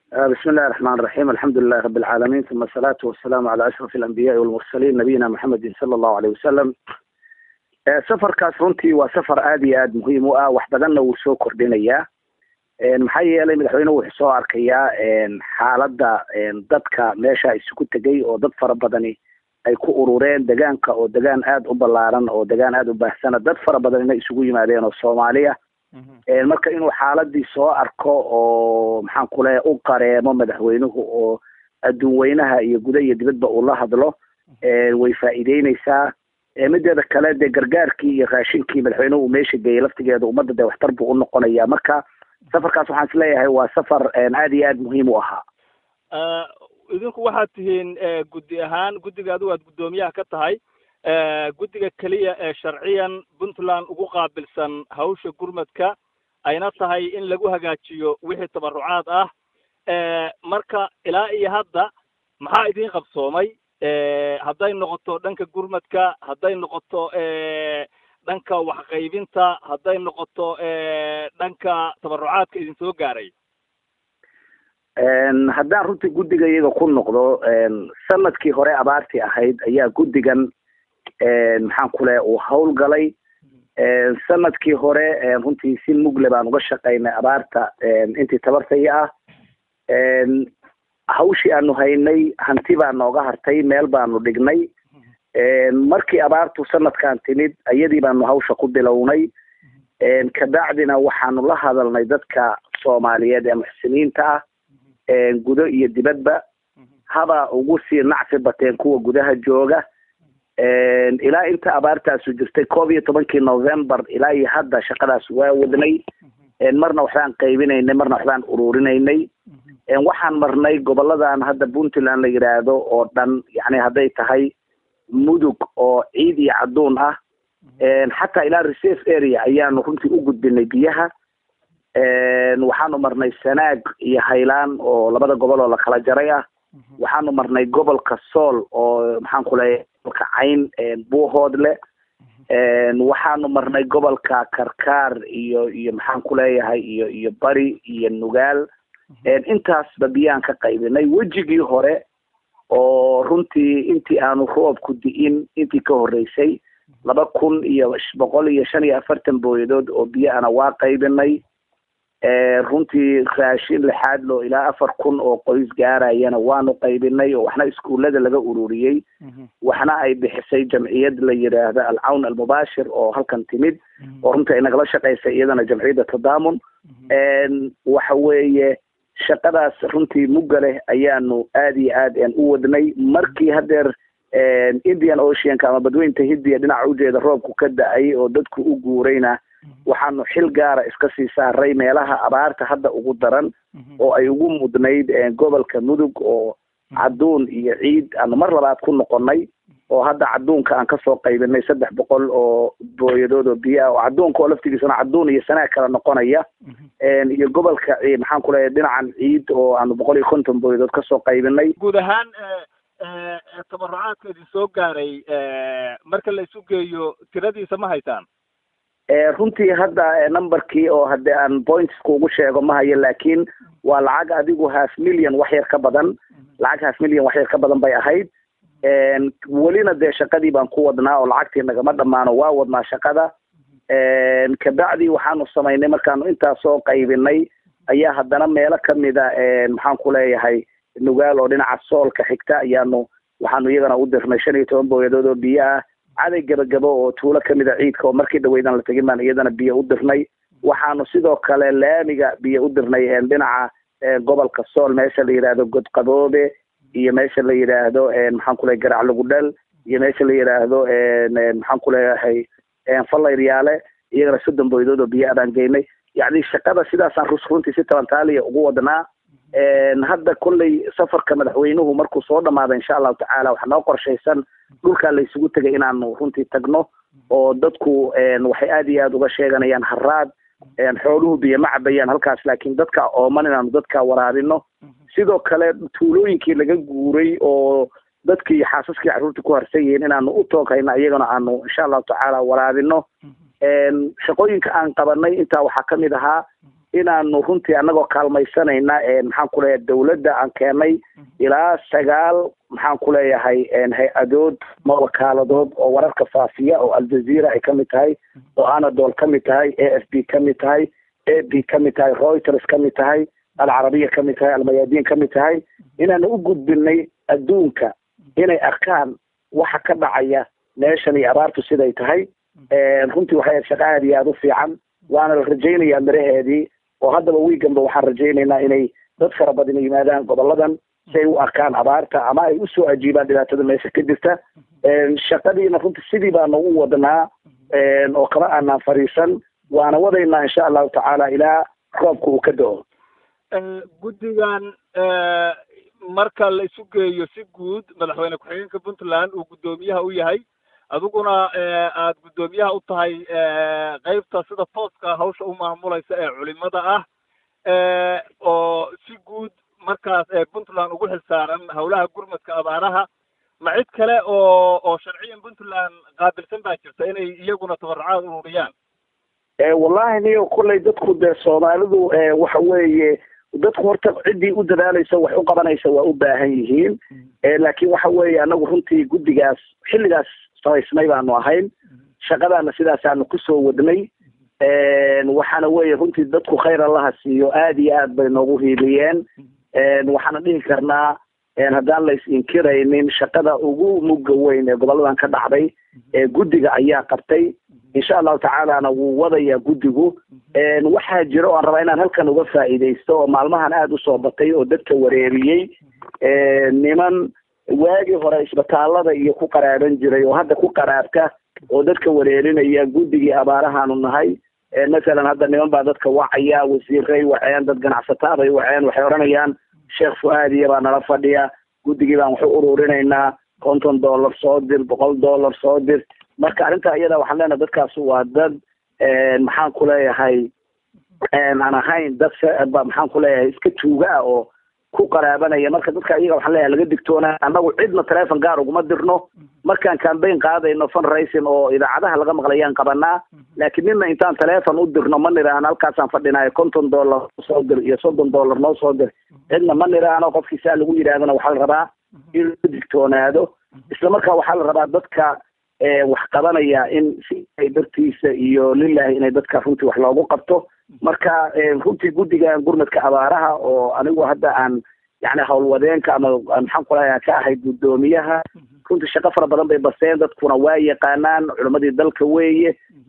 بسم الله الرحمن الرحيم الحمد لله رب العالمين ثم الصلاة والسلام على أشرف الأنبياء والمرسلين نبينا محمد صلى الله عليه وسلم safarkaas runtii waa safar aada iyo aada muhiim u ah wax badanna wuu soo kordhinayaa maxaa yeelay madaxweynuhu wuxuu soo arkayaa xaaladda dadka meesha isugu tegay oo dad fara badani ay ku urureen degaanka oo degaan aada u ballaaran oo degaan aada u baahsana dad fara badanina isugu yimaadeen oo soomaaliya marka inuu xaaladii soo arko oo maxaan ku leeya u qareemo madaxweynuhu oo adduun weynaha iyo guda iyo dibadba uu la hadlo way faa'iideyneysaa mideeda kale dee gargaarkii iyo raashinkii madaxweynuhu uu meesha geeyey laftigeeda ummadda dee waxtar buu u noqonaya marka safarkaas waxaan is leeyahay waa safar aada iyo aada muhiim u ahaa idinku waxaad tihiin guddi ahaan guddiga adigu aad guddoomiyaha ka tahay guddiga keliya ee sharciyan puntland ugu qaabilsan hawsha gurmadka ayna tahay in lagu hagaajiyo wixii tabarucaad ah marka ilaa iyo hadda maxaa idiin qabsoomay hadday noqoto dhanka gurmadka hadday noqoto dhanka waxqaybinta hadday noqoto dhanka tabarucaadka idin soo gaaray haddaan runtii guddiga iyaga ku noqdo sanadkii hore abaartii ahayd ayaa guddigan maxaan ku leeya uu hawlgalay sanadkii hore runtii si mugle baan uga shaqaynay abaarta intii tabartaya ah hawshii aanu haynay hanti baa nooga hartay meel baanu dhignay markii abaartu sanadkan timid iyadii baanu hawsha ku bilownay kabacdina waxaanu la hadalnay dadka soomaaliyeed ee muxsiniinta ah gudo iyo dibadba haba ugu sii nacsi bateen kuwa gudaha jooga ilaa inta abaartaasu jirtay koob iyo tobankii november ilaa iyo hadda shaqadaas waa wadnay marna waxbaan qaybinaynay marna waxbaan ururinaynay waxaan marnay goboladan hadda puntland la yidhaahdo oo dhan yani hadday tahay mudug oo ciid iyo cadduun ah xataa ilaa reserve area ayaanu runtii u gudbinay biyaha waxaanu marnay sanaag iyo haylaan oo labada gobol oo la kala jaray ah waxaanu marnay gobolka sool oo maxaan ku leeyahay gobolka cayn buuhoodle waxaanu marnay gobolka karkaar iyo iyo maxaan ku leeyahay iyo iyo bari iyo nugaal intaasba biyaan ka qaybinay wejigii hore oo runtii intii aanu roobku di'in intii ka horreysay laba kun iyo boqol iyo shan iyo afartan booyadood oo biyo ana waa qaybinay runtii raashin lixaad loo ilaa afar kun oo qoys gaarayana waanu qaybinay oo waxna iskuullada laga ururiyey waxna ay bixisay jamciyad la yidhaahdo alcawn almubaashir oo halkan timid oo runtii ay nagala shaqaysay iyadana jamciyadda tadaamun waxa weeye shaqadaas runtii mugga leh ayaanu aada iyo aad u wadnay markii hadeer indian oceanka ama badweynta hindiya dhinaca ujeeda roobku ka da-ay oo dadku u guurayna waxaanu xil gaara iska sii saaray meelaha abaarta hadda ugu daran oo ay ugu mudnayd gobolka mudug oo cadduun iyo ciid aanu mar labaad ku noqonay oo hadda cadduunka aan kasoo qaybinay saddex boqol oo booyadood oo biyo ah oo cadduunka oo laftigiisana cadduun iyo sanaag kala noqonaya iyo gobolka maxaan ku leeyahay dhinacan ciid oo aanu boqol iyo konton booyadood kasoo qaybinay guud ahaan tabarucaadka idin soo gaaray marka la isu geeyo tiradiisa ma haysaan runtii hadda numberkii oo haddii aan pointsku ugu sheego ma hayo laakiin waa lacag adigu half million wax yar ka badan lacag half million wax yar ka badan bay ahayd welina dee shaqadii baan ku wadnaa oo lacagtii nagama dhammaano waa wadnaa shaqada kabacdi waxaanu samaynay markaanu intaas soo qaybinay ayaa haddana meelo kamida maxaan ku leeyahay nugaal oo dhinaca soolka xigta ayaanu waxaanu iyagana u dirnay shan iyo toban booyadood oo biyo ah caday gabagabo oo tuulo kamida ciidka oo markii dhaweydan la tegin baan iyadana biyo u dirnay waxaanu sidoo kale laamiga biyo u dirnay dhinaca gobolka sool meesha la yidhaahdo godqaboobe iyo meesha la yidhaahdo maxaan ku leeyahay garac lagudhal iyo meesha la yidhaahdo maxaan ku leeyahay fallayryaale iyagana soddon booyadood oo biyo abaan geynay yacni shaqada sidaasaan rus runtii si tabantaaliya ugu wadnaa hadda kolley safarka madaxweynuhu markuu soo dhamaado insha allahu tacaala waxaa noo qorshaysan dhulkaa la isugu tegay inaanu runtii tagno oo dadku waxay aada iyo aada uga sheeganayaan haraad xooluhu biyo ma cabayaan halkaas laakiin dadka ooman inaanu dadka waraabino sidoo kale tuulooyinkii laga guuray oo dadkii xaasaskii carruurtii ku harsan yihiin inaanu u tooghayno iyagana aanu insha allahu tacaala waraabino shaqooyinka aan qabanay intaa waxaa kamid ahaa inaanu runtii anagoo kaalmaysanayna maxaan ku leeyahay dawladda aan keenay ilaa sagaal maxaan ku leeyahay hay-adood ma wakaaladood oo wararka faafiya oo aljazeera ay kamid tahay oo anadol kamid tahay a f b kamid tahay a b kamid tahay reuters kamid tahay alcarabiya kamid tahay almayaadiin kamid tahay inaanu u gudbinay adduunka inay arkaan waxa ka dhacaya meeshan iyo abaartu siday tahay runtii waxay ahayd shaqa aada iyo aada u fiican waana la rajaynayaa miraheedii oo haddaba wiiganba waxaan rajaynaynaa inay dad fara badan yimaadaan goboladan si ay u arkaan abaarta ama ay usoo ajiibaan dhibaatada meesha ka jirta shaqadiina runtii sidii baanu u wadnaa oo kama aanaan fariisan waana wadaynaa insha allahu tacaala ilaa roobka uu ka do-o guddigan marka la isu geeyo si guud madaxweyne ku-xigeenka puntland uu guddoomiyaha u yahay adiguna aad guddoomiyaha u tahay qeybta sida tooska hawsha u maamulaysa ee culimada ah oo si guud markaas puntland ugu xilsaaran howlaha gurmadka abaaraha ma cid kale oo oo sharciyan puntland qaabilsan baa jirta inay iyaguna tabarrucaad ururiyaan wallahi niyo kolley dadku dee soomaalidu waxa weeye dadku horta ciddii u dadaalaysa wax u qabanaysa waa u baahan yihiin laakiin waxa weeye anagu runtii guddigaas xilligaas samaysnay baanu ahayn shaqadaana sidaasaanu kusoo wadnay waxaana weeye runtii dadku khayr allaha siiyo aada iyo aad bay noogu hiiliyeen waxaana dhihi karnaa haddaan la is inkiraynin shaqada ugu mugga weyn ee goboladan ka dhacday guddiga ayaa qabtay insha allahu tacaalana wuu wadayaa guddigu waxaa jira oo aan rabaa inaan halkan uga faa'iidaysto oo maalmahan aada usoo batay oo dadka wareeriyey niman waagii hore isbitaalada iyo ku qaraaban jiray oo hadda ku qaraabka oo dadka wareerinaya guddigii abaarahaanu nahay masalan hadda niman baa dadka wacaya wasiiray waceen dad ganacsataa bay waceen waxay odhanayaan sheekh fu-aadiya baa nala fadhiya guddigii baan waxu ururinaynaa konton dollar soo dir boqol dollar soo dir marka arrinta iyada waxaan leenahay dadkaas waa dad maxaan ku leeyahay aan ahayn dad maxaan ku leeyahay iska tuuga ah oo ku qaraabanaya marka dadka iyaga waxaan leeyahay laga digtoona annagu cidna telefon gaar uguma dirno markaan cambaign qaadayno fundraising oo idaacadaha laga maqlayaan qabanaa laakiin nina intaan telefon u dirno ma niraano halkaasaan fadhinayo konton dollar soo dir iyo soddon dollar noo soo dir cidna ma niraano qofkii saa lagu yidhahdana waxaa la rabaa in la digtoonaado isla markaa waxaa la rabaa dadka wax qabanaya in si ay dartiisa iyo lilahi inay dadka runtii wax loogu qabto marka runtii guddigan gurmadka abaaraha oo anigu hadda aan yani howlwadeenka ama maxaan ku leeyahay ka ahay guddoomiyaha runtii shaqo fara badan bay baseen dadkuna waa yaqaanaan culimadii dalka weeye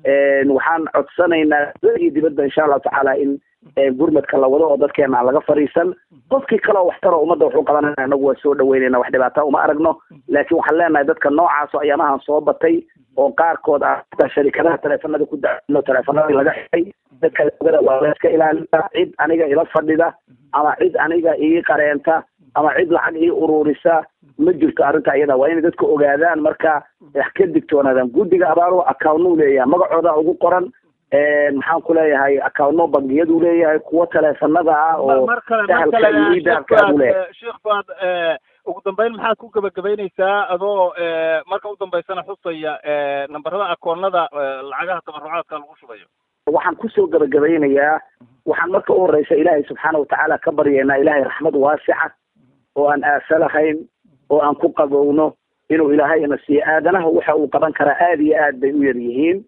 waxaan codsanaynaa iyo dibadda insha allahu tacaala in gurmadka la wado oo dadkeena aan laga fariisan qofkii kale oo waxtaro ummadda wuxuu qabanaya anagu waa soo dhaweynayna wax dhibaata uma aragno laakiin waxaan leenahay dadka noocaasoo ayaamahan soo batay oo qaarkood ah sharikadaha teleefanada ku dacno teleefanadii laga xidhay dadka logada waa la iska ilaalina cid aniga ila fadhida ama cid aniga ii qareenta ama cid lacag ii ururisa ma jirto arrinta iyada waa inay dadka ogaadaan marka wax ka digtoonaadaan guddiga abaaruhu accountnuu leeyahay magacooda ugu qoran maxaan ku leeyahay accountno bangiyadu leeyahay kuwo teleefanada ah oo sahalka iyo idaabka u leeyahay sheekh fuad ugu dambeyn maxaad ku gebagabaynaysaa adoo marka u dambeysana xusaya nambarada akoonada lacagaha tabarucaadka lagu shubayo waxaan kusoo gebagabaynayaa waxaan marka u horeysa ilaahay subxaana watacaala ka baryaynaa ilaahay raxmad waasica oo aan aasa lahayn oo aan ku qabowno inuu ilaahay ina siiyo aadanaha waxa uu qaban karaa aada iyo aad bay u yar yihiin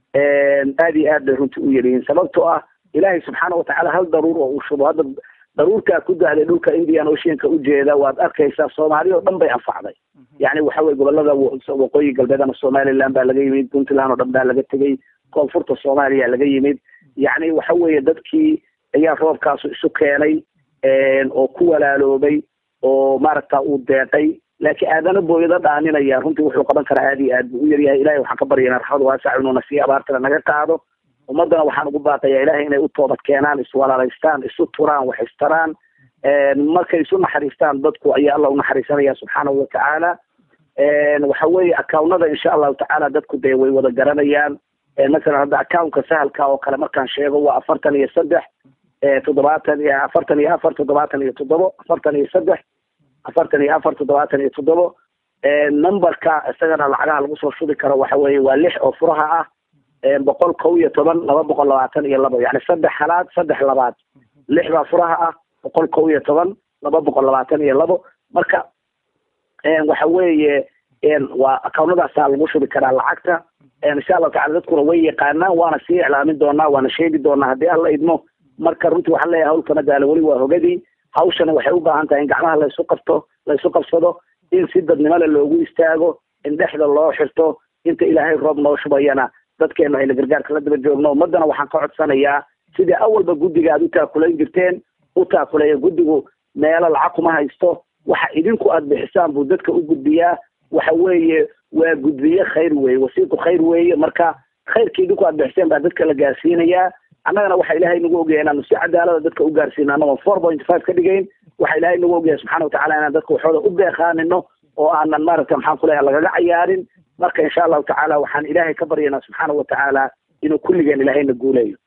aada iyo aad bay runtii u yar yihiin sababtoo ah ilaahay subxaana watacaala hal daruur oo uu shubo hadda daruurtaa ku dahday dhulka indian oceanka ujeeda waad arkaysaa soomaaliya oo dhan bay anfacday yani waxa weye gobolada waqooyi galbeed ama somaliland baa laga yimid puntland oo dhan baa laga tegey koonfurta soomaaliya laga yimid yani waxa weeye dadkii ayaa roobkaasu isu keenay oo ku walaaloobay oo maaragta uu deeqay laakiin aadana booyado dhaaninaya runtii wuxuu qaban karaa aada iyo aad buu u yaryahay ilahay waxaan ka baryaynaa raxmad waasac inuuna sii abaartana naga qaado ummaddana waxaan ugu baaqayaa ilahay inay u toobad keenaan iswalaalaystaan isu turaan wax istaraan markay isu naxariistaan dadku ayaa alla unaxariisanaya subxaanahu watacaala waxa weeye accountada insha allahu tacaala dadku dee way wada garanayaan masalan hadda accountka sahalka oo kale markaan sheego waa afartan iyo saddex toddobaatan iyo afartan iyo afar toddobaatan iyo toddobo afartan iyo saddex afartan iyo afar toddobaatan iyo toddobo numberka isagana lacagaha lagu soo shubi karo waxa weeye waa lix oo furaha ah boqol kow iyo toban laba boqol labaatan iyo labo yani saddex halaad saddex labaad lix baa furaha ah boqol kow iyo toban laba boqol labaatan iyo labo marka waxa weeye waa akawnadaasaa lagu shubi karaa lacagta insha allahu tacala dadkuna way yaqaanaan waana sii iclaamin doonaa waana sheegi doonaa haddii alla idmo marka runtii waxaan leeyahay hawlkana daala weli waa hogadii hawshana waxay u baahan tahay in gacmaha laysu qabto laysu qabsado in si dadnimole loogu istaago in dhexda loo xirto inta ilaahay roob noo shubayana dadkeenu ayna gargaarka la daba joogno ummadana waxaan ka codsanayaa sidii awalba guddiga aad u taakulayn jirteen u taakuleeya guddigu meelo lacag kuma haysto waxa idinku aad bixisaan buu dadka u gudbiyaa waxa weeye waa gudbiye khayr weeye wasiiqu khayr weeye marka khayrkii idinku aad bixiseen baa dadka la gaarsiinayaa annagana waxa ilaahay nagu ogyahay inaanu si cadaalada dadka u gaarsiino anagoo four point five ka dhigayn waxa ilaahay nagu ogyahay subxana watacala inaan dadka waxooda u beeqaanino oo aanan maaragta maxaan ku leeyahay lagaga cayaarin marka insha allahu tacaala waxaan ilaahay ka baryaynaa subxaana watacaala inuu kulligeen ilaahayna guuleeyo